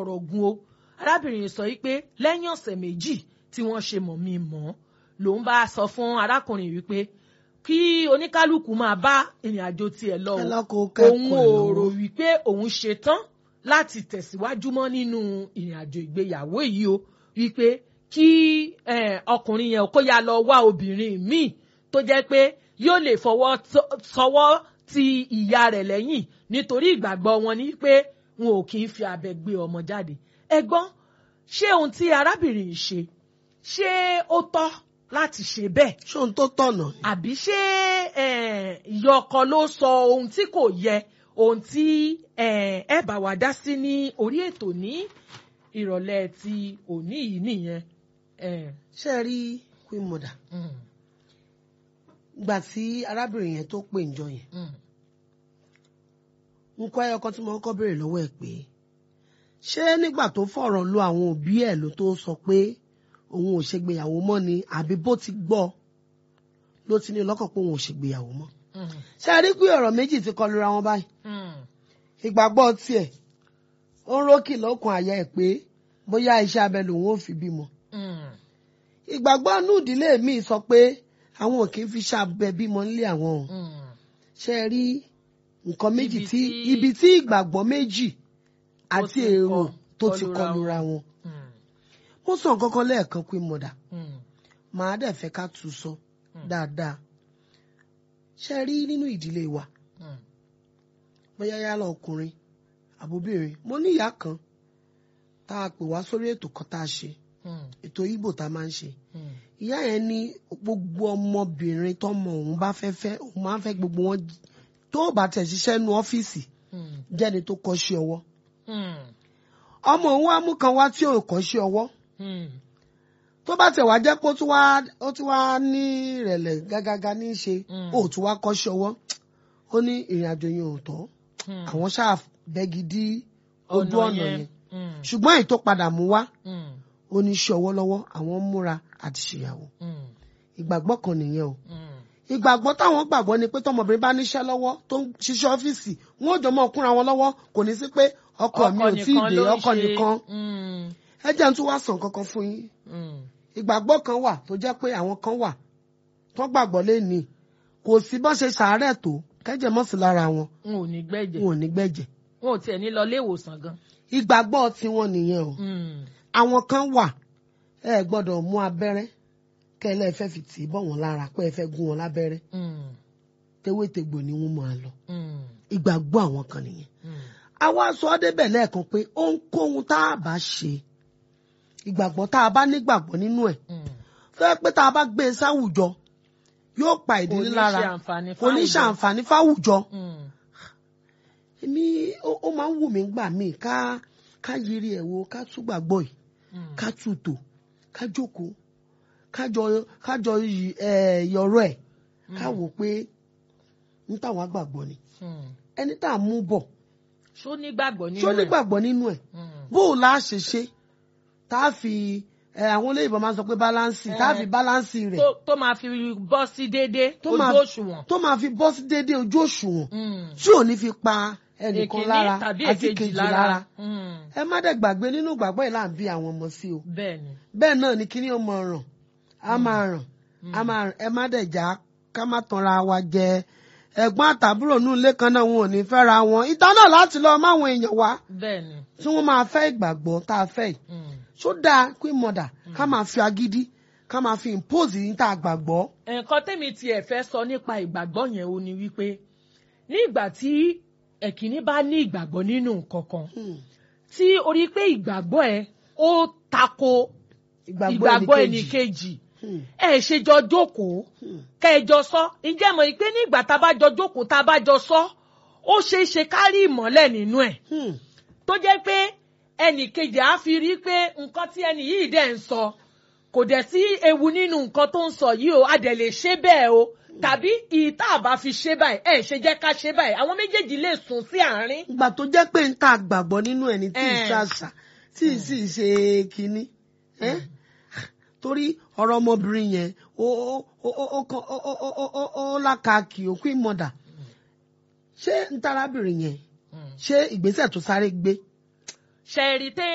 fọ̀rọ̀ gun o arábìnrin sọ yìí pé lẹ́yìn ọ̀sẹ̀ méjì tí wọ́n ṣe mọ̀ mí mọ́ lòun bá sọ fún arákùnrin wípé kí oníkálukú máa bá ìrìn àjò tiẹ̀ lọ o ẹlọ́kọ̀ òun kẹ́kọ̀ọ́ ò lọ́wọ́. rò wípé òun ṣetán láti tẹ̀síwájú mọ́ nínú ìrìn àjò ìgbéyàwó yìí o wípé kí eh, ọkùnrin yẹn kó yá lọ wá obìnrin míì tó jẹ́ pé yóò lè fọwọ́ tọ́- sọwọ́ ti ìyá rẹ̀ lẹ́yìn nítorí ìgbàgbọ́ wọn ni pé wọn ò kì í fi abẹ gbé ọmọ jáde ẹ̀gbọ́n ṣé ohun tí arábìnrin yìí ṣe ṣé ó tọ́ láti ṣe bẹ́ẹ̀ ṣé ohun tó tọ̀nà ni. àbí ṣé eh, ìyá ọkọ ló sọ ohun tí kò yẹ ohun tí eh, ẹ bá wa dá sí ní orí ètò ní ìrọ̀lẹ́ ti òní yìí nìyẹn. Eh, ṣé ẹ rí queen mother mm, gbà tí arábìnrin yẹn tó pè njọ yẹn mm, nǹkan ẹyọ kan tí mo kọ́kọ́ béèrè lọ́wọ́ ẹ̀ pé ṣé nígbà tó fọ̀rọ̀ lo àwọn òbí ẹ̀ ló tó sọ pé òun ò ṣègbéyàwó mọ́ ni àbí bó ti gbọ́ ló ti ní lọ́kàn pé òun ò ṣègbéyàwó mọ́ mm, ṣé ẹ rí pé ọ̀rọ̀ méjì ti kọlu ra wọn báyìí mm, ìgbàgbọ́ tiẹ̀ ó ń rókì lọ́kàn àyà ẹ̀ pé bóyá iṣẹ́ abẹ lòun ò fi bímọ mm, ìgbàgbọ́ inú ìdílé mi sọ pé àwọn ò kì í fi iṣẹ́ abẹ bímọ nílé àwọn o mm. ṣé ẹ rí nǹkan méjì Ibi tí tí- ibi tí ìgbàgbọ́ méjì àti ti èrò kọ- tó ti kọlura kọlura wọn Mm, mo sọ nǹkan kan lẹ́ẹ̀kan pé mọ̀dà mm, màá dẹ̀ fẹ́ ká tún sọ dáadáa ṣe rí nínú ìdílé wa mm, bóyá yálà ọkùnrin àbóbìnrin mo ní ìyá kan tá a pè wá sórí ètò kan tá a ṣe mm, ètò Ìgbò tá a máa ń ṣe mm, ìyá yẹn ní gbogbo ọmọbìnrin tọmọ òun bá fẹ́ fẹ́ òun máa ń fẹ́ gbogbo wọn tó bá tẹ̀ ṣiṣẹ́ nu ọ́fíìsì mm, jẹ́ni tó kọ́ṣẹ́ ọwọ́ mm, ọmọ òun wá mú kan wá tí ò kọ́ṣẹ́ ọwọ́ mm, tó bá tẹ̀ wá jẹ́ pé ó tún wá ó tún wá ní ìrẹ̀lẹ̀ gágágá ní í ṣe Mm. ó tún wá kọ́ṣẹ́ ọwọ́ ó ní ìrìn àjò yẹn ò tọ́ mm. àwọn ṣáà bẹ́gi dí ojú ọ̀nà yẹn Mm, ṣùgbọ́n èyí tó padà mú wá mm, ó ní iṣẹ́ ọwọ́ lọ́wọ́ àwọn ń múra àti ṣèyàwó mm, ìgbàgbọ́ kan nìyẹn o mm. ìgbàgbọ́ táwọn gbàgbọ́ ni pé tọmọbìnrin bá níṣẹ́ lọ́wọ́ tó ń ṣiṣẹ́ ọ́fíìsì wọn ò jọ mọ́ kúnra wọn lọ́wọ́ kò ní sí pé ọkọ mi ò tí ì dé ló ń ọkọ ṣe. nìkan Mm, ẹ jẹ́ n tún wá sàn kankan fún yín mm, ìgbàgbọ́ kan wà tó jẹ́ pé àwọn kan wà tó gbàgbọ́ lẹ́ni kò sí bọ́n ṣe ṣàárẹ̀ tó kẹ́jẹ̀ mọ́ sí lára wọn n ò ní gbẹ́jẹ̀ wọn ò ní gbẹ̀jẹ̀ wọn ò tiẹ̀ ní lọ ilé ìwòsàn gan. ìgbàgbọ́ tiwọn nìyẹn o Mm, àwọn kan wà ẹ gbọ́dọ̀ mú abẹ́rẹ́ kẹ́lẹ́ fẹ́ fi tì í bọ̀ wọ́n lára pé ẹ fẹ́ gún wọn lábẹ́rẹ́ mm, tewétegbò ni wọ́n máa lọ mm, ìgbàgbọ́ àwọn kan nìyẹn mm, àwa sọ ọ́ débẹ̀ lẹ́ẹ̀kan pé ohunkóhun tá a bá ṣe ìgbàgbọ́ tá a bá nígbàgbọ́ nínú ẹ̀ mm. fẹ́ pé tá a bá gbé e sáwùjọ yóò pa ìdílé lára kò ní ṣe àǹfààní kò ní fáwùjọ. ṣàǹfààní fáwùjọ Mm, èmi ó ó máa ń wù mí gbà míì ká ká yiri ẹ̀ wo ká tún gbàgbọ́ yìí mm, ká tutò ká jókòó kájọ kájọ ẹ yọrọ ẹ̀ ká wò pé ní táwọn àgbàgbọ́ ni mm. ẹni tá a mú bọ̀ ṣó nígbàgbọ́ nínú ṣó ẹ̀? nígbàgbọ́ nínú ẹ̀ Mm. bó o la ṣe ṣe tá a fi ẹ àwọn olóyìnbó máa ń sọ pé báláǹsì tá a fi báláǹsì rẹ̀ tó tó máa fi bọ́ sí déédéé tó ojú máa òṣùwọ̀n. tó máa fi bọ́ sí déédéé ojú òṣùwọ̀n Mm. tí ò ní fi pa ẹnìkan Èkíní lára tàbí àti èkejì kejì lára. lára Mm. ẹ má dẹ̀ gbàgbé nínú ìgbàgbọ́ yìí là ń bí àwọn ọmọ sí o bẹ́ẹ̀ ni. bẹ́ẹ̀ náà ni kíní ó máa ràn á máa ràn á máa ràn ẹ má dẹ̀ já ká má tanra wa jẹ ẹ̀gbọ́n àtàbúrò nù ilé kan náà wọn ò ní fẹ́ra wọn ìta náà láti lọ máwọn èèyàn wá bẹ́ẹ̀ ni. tí wọ́n máa fẹ́ ìgbàgbọ́ tá a fẹ́ yìí Mm. ṣó dáa queen mother ká máa fi agídí ká máa fi impose yìí tá a gbàgbọ́. nǹkan tẹ́mi tiẹ̀ fẹ́ sọ nípa ìgbàgbọ́ yẹn o ni wípé ní ìgbà tí ẹ̀kíní bá ní ìgbàgbọ́ nínú nǹkan kan Hmm. tí o rí pé ìgbàgbọ́ ẹ ó tako ìgbàgbọ́ ìgbàgbọ́ ẹnìkejì. ẹnìkejì Hmm. ẹ ṣe jọ jókòó Hmm. kẹjọ sọ ǹjẹ́ mọ̀ pé ní ìgbà tá a bá jọ jókòó tá a bá jọ sọ ó ṣeé ṣe ká rí ìmọ́lẹ̀ nínú ẹ̀ Hmm. tó jẹ́ pé ẹnì kejì á fi rí pé nǹkan tí ẹnì yìí dẹ̀ ń sọ kò dẹ̀ sí ewu nínú nǹkan tó ń sọ yìí o a dẹ̀ lè ṣe bẹ́ẹ̀ o tàbí ìta àbá fi ṣe báyìí ẹ̀ ṣe jẹ́ ká ṣe báyìí àwọn méjèèjì lè sùn sí àárín. ìgbà tó jẹ́ pé ń ta àgbàgbọ́ nínú ẹni tí ì Eh. ṣàṣà tí ì sì ṣe kínní Eh? torí ọ̀rọ̀ ọmọbìnrin yẹn ó ó ó ó ó kan- ó ó ó ó ó ó lákàkì òkú ìmọ̀dà ṣé ń tarábìnrin yẹn ṣé ìgbésẹ̀ tó sáré gbé ṣe rí tẹ́